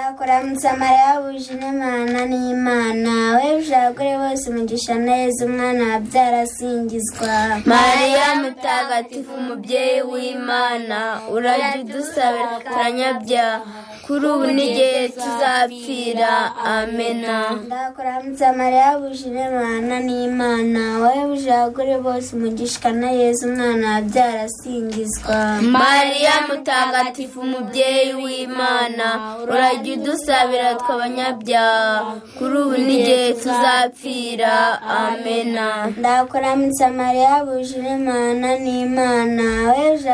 ndakuramutsa mariya wuje n'imana n'imana we abagore bose umugisha neza umwana wabyara asingizwa mariya mutagatifu umubyeyi w'imana urajya udusabira kutanyabyaha kuri ubu n'igihe tuzapfira amena ndakuramutsa mariya wuje n'imana n'imana wowe wuje abagore bose umugisha neza umwana wabyara asingizwa mariya mutagatifu umubyeyi w'imana urajya udusabira tw'abanyabyaha kuri ubu n'igihe tuzapfira amena ndakuramutsa mariya wuje n'imana n'imana we